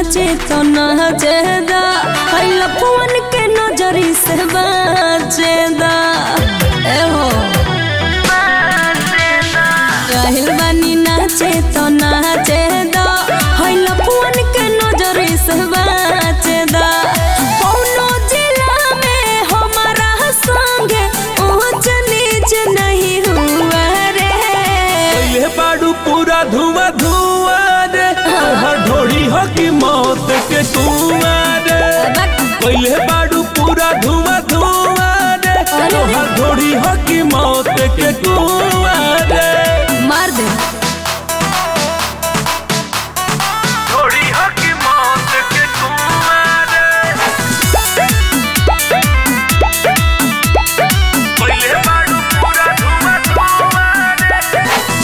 नाचे तो नाचेदा हई लफुअन के नजरी से बाचेदा ए हो काहिल बानी नाचे तो नाचेदा हई लफुअन के नजरी से बाचेदा कौनो जिला में हमारा संगे ऊंच नीच नहीं हुआ रे पहले बाड़ू पूरा धुआं धुआं रे तोहर ढोड़ी हो की मौत के कुआं रे पहले बाड़ू पूरा धुआं धुआं रे तोहर ढोड़ी हो की मौत के कुआं रे मार दे ढोड़ी हो की मौत के कुआं रे पहले बाड़ू पूरा धुआं धुआं रे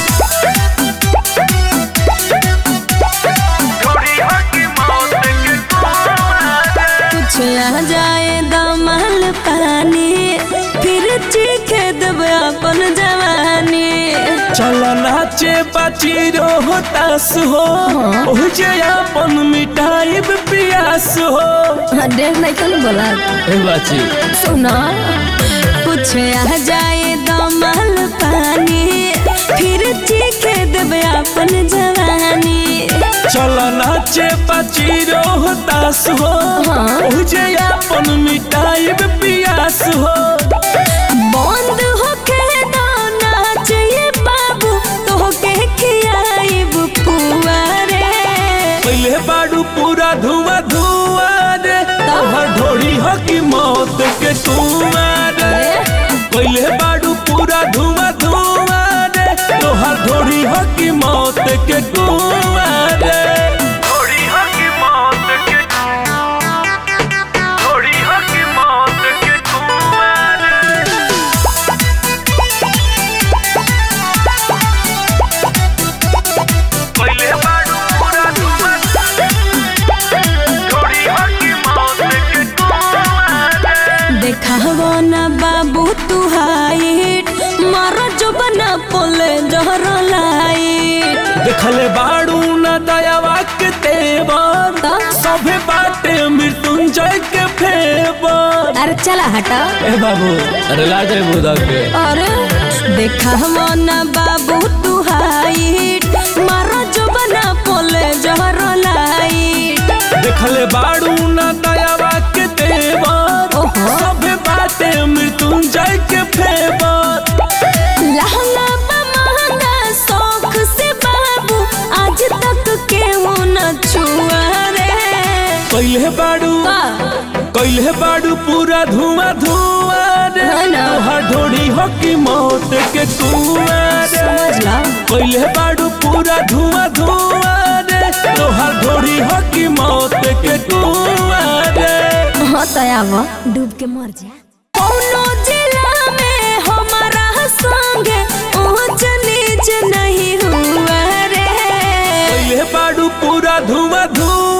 ढोड़ी हो की मौत के कुआं रे कुछ आ जाए दमल पानी फिर चीखे देब अपन जवानी चल नाचे बाची रोहतास हो ओह जे अपन मिटाइब पियास हो देख नहीं कल बोला ए बाची सुना कुछ आ जाए दमल पानी फिर चीखे देब अपन जवानी चल नाचे बाची रोहतास हो ओह जे अपन मिटाइब पियास हो बंद होके दो नाच ये बाबू तोहके खियाइब पुआरे पहले बाड़ू पूरा धुआं धुआं रे तोहर ढोड़ी हो की मौत के कुआं रे पहले बाड़ू पूरा धुआं धुआं रे तोहर ढोड़ी हो की मौत के कुआं रे ढोड़ी हो की मौत के ढोड़ी हो की मौत के कुआं रे पहले बाड़ू पूरा धुआं ढोड़ी हो की मौत के कुआं रे देखावो ना बाबू तू हाइट मारो जो बना पोले जहर लाइट देखले बाड़ू न दयावा के तेवर तो? सभे बाटे मृत्युंजय के फेवर अरे चला हटा ए बाबू अरे लाजे बुदा के अरे देखावो ना बाबू तू हाइट मारो जो बना पोले जहर लाइट देखले बाड़ू न दयावा के तेवर ओहो। सभे बाटे मृत्युंजय के फेवर लहंगा बा महंगा शौक से बाबू आज तक केहू न छुआ रे कैले बाड़ू का? कैले बाड़ू पूरा धुआं धुआं रे है ना? तोहर ढोड़ी हो की मौत के कुआं रे समझ ला कैले बाड़ू पूरा धुआं धुआं रे तोहर ढोड़ी हो की मौत के कुआं रे हाँ तयावा डूब के मर जा कौनो जिला में हमारा संगे ऊंच नीच नहीं हुआ रे कैले बाड़ू पूरा धुआं धुआं